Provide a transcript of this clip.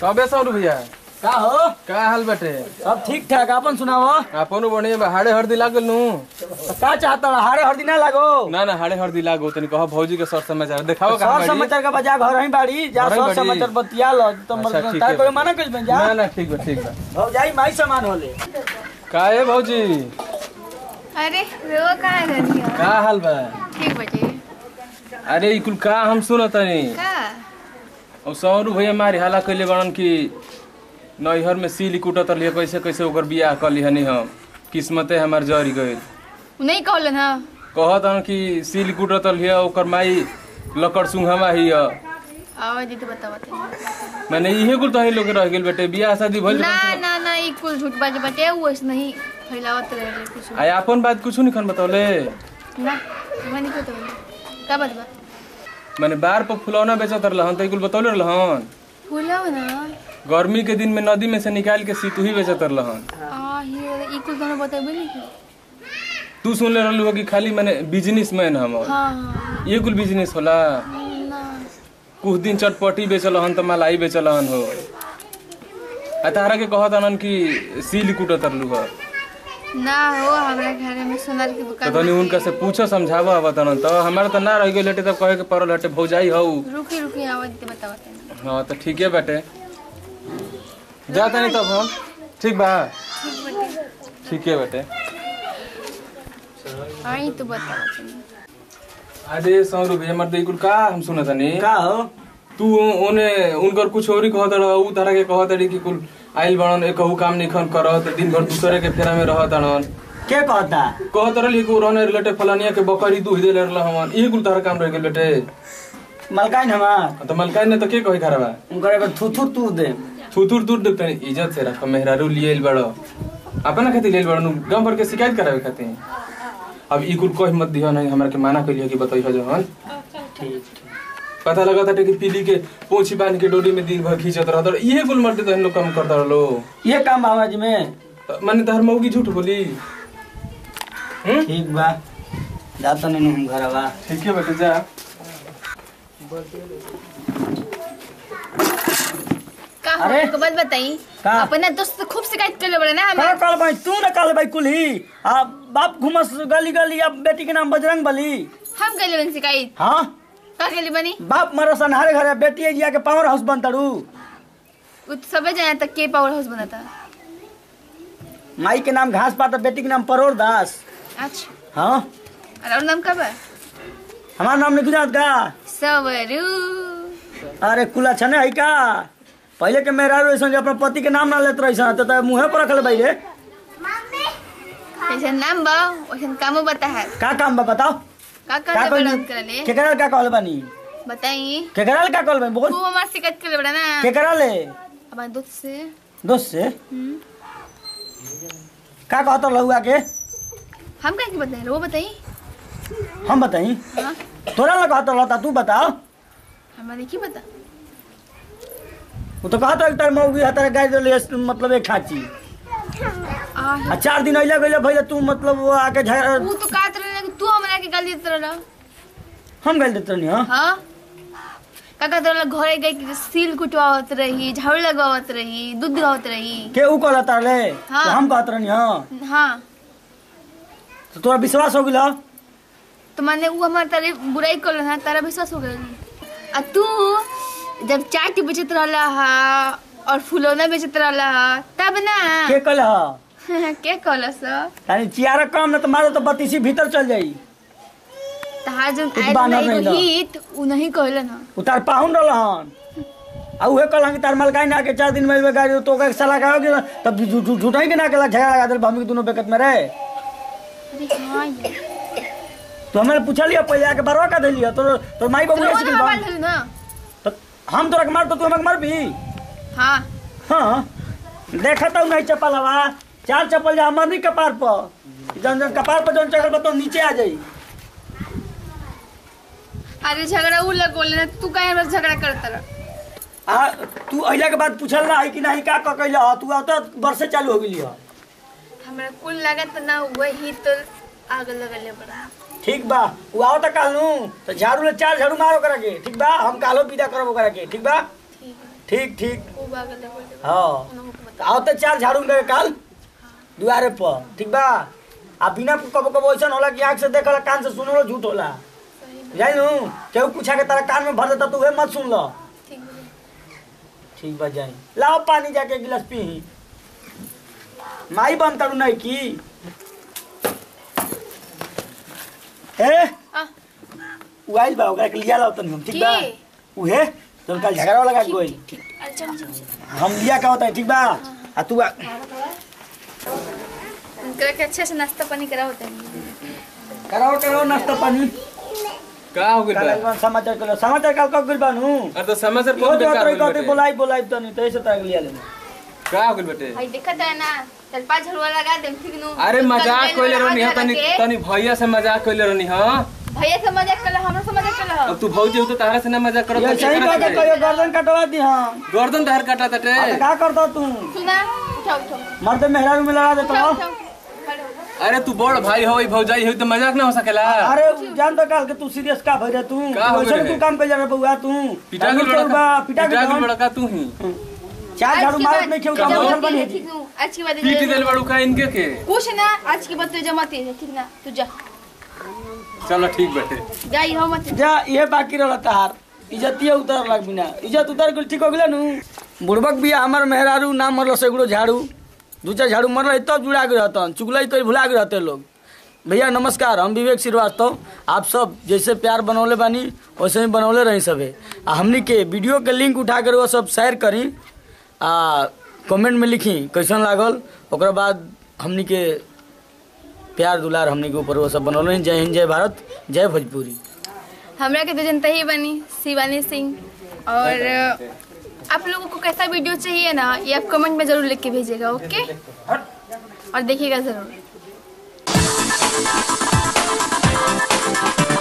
कबे सौ रुपया का हो का हाल बाटे सब ठीक ठाक अपन सुनाओ आपनो बढ़िया बा हाड़े हरदी लागल नु तो का चाहता रहा हारे हर दिन ना लागो ना ना हाड़े हरदी लागो तनी कहो भौजी के सर समाचार देखाओ कहां सर बाड़ी समाचार का बजा घर ही बाड़ी जा घर ही सर बाड़ी। समाचार बतिया लो तो अच्छा, मर ठीक तार है। कोई मना कर बन जा ना ना ठीक बा ठीक बा हो जाई माई सामान होले का है भौजी अरे वो कहाँ रहती हो का हाल बा ठीक बचे अरे ई कुल का हम सुनतनी का और सौरू भैया मारी हाला कइले बड़न कि नैहर में सील कुटत लिए कैसे कैसे ओकर बियाह कर लिहनी हम किस्मते हमार जरी गइल नहीं कहल ना कहत हन कि सील कुटत लिए ओकर माई लकड़ सुंघमा ही ह आवाज दी तो बता बता मैंने इहे कुल तही लोग रह गेल बेटे बियाह शादी भइल ना ना ना ई कुल झूठ बाज बटे वो ऐसे नहीं फैलावत रहे कुछ आय अपन बात कुछ नहीं खन बतौले ना मैंने क्यों तो का बात बा मैंने बार पर फुलौना बेचत रहलन त कुल बतौले रहलन फूला ना गर्मी के दिन में नदी में से निकाल के सितुही बेचत रहलन आ ये ई कुल दोनों बताबे नहीं की तू सुन ले रहलू कि खाली मैंने बिजनेसमैन हम हाँ हाँ ये कुल बिजनेस होला ना कुछ दिन चटपटी बेचल हन त मलाई बेचल हन हो आ तारा के कहत हन कि सील कुटत रहलू ह ना हो हमरा घर में सोनार की तो दुकान तनी उनका से पूछो समझावो आवत हन त हमारा त ना रह गेल हटे तब कहे के पड़ल हटे भौजाई हऊ रुकी रुकी आवाज दी बता बता हाँ तो ठीक है बेटे जा तनी तब हम ठीक बा ठीक है बेटे आई तो बता बता अरे सौ रुपये मर दे कुल का हम सुना तनी का हो तू ओने उनकर कुछ और ही कहत रह उ तरह के कहत रही कि कुल आइल बड़न एक कहू काम नहीं खन करत दिन भर दूसरे के फेरा में रहत हन के कहता कहत रही कि रहने रिलेटेड फलानिया के बकरी दूध दे रहल हमन इहे कुल तरह काम रह गेल बेटे मलकाइन हमार तो मलकाई ने तो के कही खराबा उनकर एगो थुथु तू दे थुथुर दूर देख तनी इज्जत से रख मेहरारू लिए बड़ो अपना खातिर लेल बड़ो गांव भर के शिकायत करावे खातिर अब ई कुल कही मत दियो नहीं हमरा के माना करियो कि बताइयो जहन ठीक पता लगा था कि पीली के पोछी बांध के डोरी में दिन भर खींचत रहत और इहे कुल मर्दे तहन लोग काम करता रहलो ये काम बाबा जी में माने तहर मौगी झूठ बोली हम्म ठीक बा जाता नहीं हम घर बा ठीक है बेटे जा का अरे? हो बात बताई का? अपना दोस्त से खूब शिकायत कर ले बड़े ना का हमें कल भाई तू ना कल भाई कुली आ बाप घुमस गली गली अब बेटी के नाम बजरंग बली हम कर ले शिकायत हाँ का कर ले बनी बाप मरो सनहारे घरे बेटी जिया के पावर हाउस बन तड़ू वो तो सबे जाने तक के पावर हाउस बना था माई के नाम घास पाता बेटी के नाम परोर दास अच्छा हाँ और और नाम कब है हमारा नाम नहीं जानत का सवरू अरे कुला छने है का पहले के मेरा ऐसा जो अपने पति के नाम ना लेते रही तो, तो मुँहे पर रखल भाई रे जैसे नाम बा वैसे कामो बता है का काम बा बताओ का का कर कहल ले कर ले केकरा का कहल बानी बताई केकरा का कहल बानी बोल खूब हमार शिकायत कर ले बड़ा ना केकरा ले हमारे दोस्त से दोस्त से हम्म। का कहत लहुआ के हम क्या की बताई वो बताई हम बताई हाँ तोरा ना कहत रहता तू बताओ हमारे की बता वो तो कहत एक तार मौगी हतारे गाय दिले मतलब एक खाची आ आ चार दिन अइले गइले भइले तू मतलब वो आके झगड़ा वो तो कहत रहे कि तू हमरा के गाली देत रहला हम गइल देत रहनी हाँ हाँ का कहत रहला घरे गई कि सील कुटवावत रही झाड़ू लगावत रही दूध दिवावत रही के ऊ कहला तारले हाँ। तो हम कहत रहनी हाँ हाँ तो तोरा विश्वास हो गेल तो मैंने वो हमारे तारे बुराई कर ना तारा विश्वास हो गया आ तू जब चाट बेचत रहला हा और फुलौना बेचत रहला हा तब ना के कहले हा के कहला सा यानी चियारा कम ना तो मारो तो बत्तीसी भीतर चल जाई तहार जब कुछ आयल बानर ना नहीं एगो ना। हित उ नहीं कहला ना उतार पाहुन रहलन आ उहे कहलन कि तार मलकाई ना के चार दिन में गाड़ी तो का साला का के तब झू- झू- झूठा ही के ना के झगड़ा लगा दे भूमि के दोनों बेकत में रहे अरे हाँ यार तो हमें पूछलिए पहले आके बरवा का देलिए तो तो माई बाबू तो ऐसे वो गेल ना बा। बाल धरी ना तो हम तोरा के मार तो तू हमें मार भी हाँ हाँ देखा तो नहीं चप्पल हवा चार चप्पल जा हमर नहीं कपार पर जन जन कपार पर जन चढ़ल बा तो नीचे आ जाई अरे झगड़ा उ लगोले ना तू काहे बस झगड़ा करत रह आ तू अइला के बाद पूछल ना है कि नहीं का क कैला तू अब तो बरसे चालू हो गेली ह हमरा कुल लागत ना वही तो आग लगले बड़ा ठीक बा उ आओ त काल नु तो झाड़ू ले चार झाड़ू मारो करा के ठीक बा हम कालो विदा करब ओकरा के ठीक बा ठीक है ठीक ठीक वो बागल है बोल हाँ आओ तो चार झाड़ू ले काल दुआरे पर ठीक बा आ बिना कबो कबो ऐसा होला कि आँख से देखला कान से सुनलो झूठ होला जाई नु केहू पूछा के तारा कान में भर देता तू वे मत सुन लो ठीक बोले ठीक बा जाई लाओ पानी जाके गिलास पी माई बन करू नहीं की ए आ उआइल बा ओकरा के लिया लाओ तनी हम ठीक बा की? उहे तो कल झगड़ा लगा के गोई ठीक अरे चल चल चल हम लिया का होता है ठीक बा आ तू आ- उनकरा के अच्छे से नाश्ता पानी करा होता है कराओ कराओ नाश्ता पानी का हो गइल काल बा एकबार समाचार करो समाचार काल कब गिर बानू अरे तो समाचार यो बहुत जो बेकार तोरी हो कहते गइल बोलाई बोलाई तनी तो ऐसे तरह लिया ले का हो गइल बेटे भाई देखत है ना चल पाँच झड़ुआ लगा दे ठीक नु अरे मजाक कल कइले रहनी लगा ह तनी के। तनी भैया से मजाक कइले रहनी ह भैया से मजाक कर हमरा से मजाक कर अब तू भौजी हो तो तारा से ना मजाक करत ये तो सही केकरा कह के से? कहियो गर्दन कटवा दी हां गर्दन तहर काटा तटे अब का करता तू सुना उठाओ उठाओ मर्द मेहरारू में लगा देता उठाओ हो उठाओ खड़े हो जाओ। अरे तू बड़ भाई हो ई भौजाई हो तो मजाक ना हो सकेला अरे जान तो काल के तू सीरियस का भइरे तू का हो वैसे गइल तू है? काम कर जा रे बउआ तू पिटा के तू बा, पिटा के के जवान। बड़का तू ही चार आज झाड़ू की मारत बात- नहीं खेऊ का तो हो? मसल बनी ठीक नु आज की बात पीटी देल बड़ू का इनके के कुछ ना आज की बात तो जमाती है ठीक ना तू जा चलो ठीक बेटे जा यहाँ मत जा ये बाकी रहला तार इज्जतिए उतर लग बिना इज्जत उतर गेल ठीक हो गेल नु बुड़बक भी हमर मेहरारू ना मरल सगड़ो झाड़ू दू चार झाड़ू मरल तब जुड़ा के रहतन चुगलाई तो भुला के रहते लोग भैया नमस्कार हम विवेक श्रीवास्तव आप सब जैसे प्यार बनौले बानी वैसे ही बनौले रही सबे आ हमनी के वीडियो के लिंक उठा कर वो सब शेयर करी आ कमेंट में लिखी कैसन लागल ओकरा बाद हमनी के प्यार दुलार हमनी के ऊपर वो सब बनौले हैं। जय हिंद जय भारत जय भोजपुरी हमरा के तो जनता ही बनी शिवानी सिंह और आप लोगों को कैसा वीडियो चाहिए ना ये आप कमेंट में जरूर लिख के भेजिएगा ओके और देखिएगा जरूर